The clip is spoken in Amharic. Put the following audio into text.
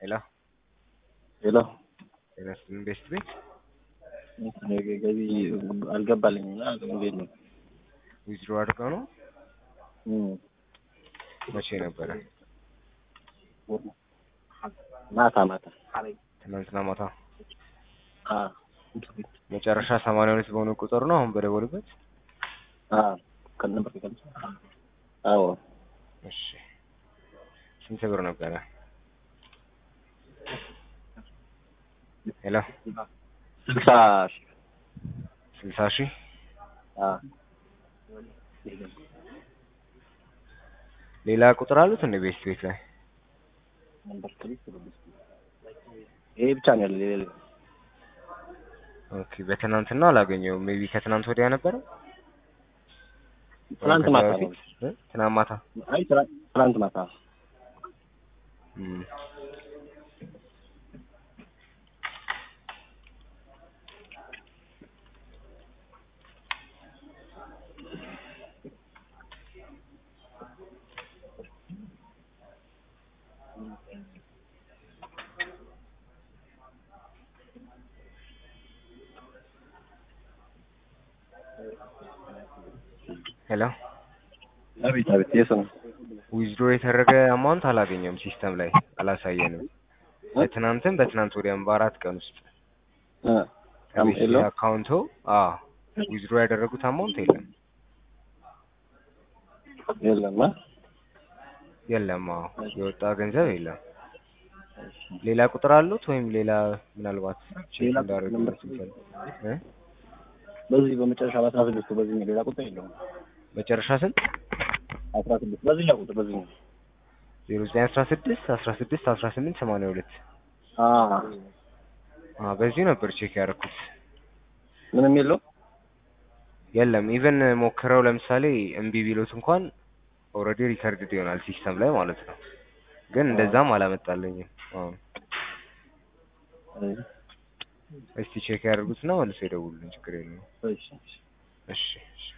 ሄሎ ሄሎ ጤና ይስጥልኝ ቤስት ቤት ገቢ አልገባልኝም እና እንዴት ነው? ዊዝድሮ አድርገው ነው እም፣ መቼ ነበረ? ማታ ማታ ትናንትና ማታ አ መጨረሻ ሰማንያ ሁለት በሆነ ቁጥር ነው አሁን በደወሉበት። አ ከነበር ከነ አዎ እሺ ስንት ብር ነበረ? ሄሎ ስልሳ ሺህ ስልሳ ሺህ አ ሌላ ቁጥር አሉት እንደ ቤስት ቤት ላይ ነበር ክሊክ ይሄ ብቻ ነው ያለው ሌላ የለም። ኦኬ በትናንትና አላገኘውም ሜቢ ከትናንት ወዲያ ነበረ ትናንት ከዛ ማታ ነው በፊት? እ? ትናንት ማታ አይ ትናንት ትናንት ማታ እም። ሄሎ አቤት አቤት የት ነው? ዊዝድሮ የተደረገ አማውንት አላገኘም ሲስተም ላይ አላሳየንም። በትናንትም በትናንት ወዲያም በአራት ቀን ውስጥ እ ከቤት የለውም? አካውንቶ አ ዊዝድሮ ያደረጉት አማውንት የለም የለም አ የለም። አዎ የወጣ ገንዘብ የለም። ሌላ ቁጥር አሉት ወይም ሌላ ምናልባት ቼክ ሌላ እንዳደረጉ ነምበር ሲፈልግ እ በዚህ በመጨረሻ በአስራ ስድስቱ በዚህ ሌላ ቁጥር የለውም። መጨረሻ ስንት አስራ ስድስት በዚህኛው ቁጥር በዚህኛው ዜሮ ዘጠኝ አስራ ስድስት አስራ ስድስት አስራ ስምንት ሰማንያ ሁለት አ አ በዚህ ነበር ቼክ ያደረኩት። ምንም የለውም። የለም ኢቨን ሞክረው ለምሳሌ እምቢ ቢሉት እንኳን ኦልሬዲ ሪከርድድ ይሆናል ሲስተም ላይ ማለት ነው። ግን እንደዛም አላመጣልኝም። አሁን አይ እስቲ ቼክ ያደርጉትና መልሶ ይደውሉልኝ፣ ችግር የለውም። እሺ እሺ እሺ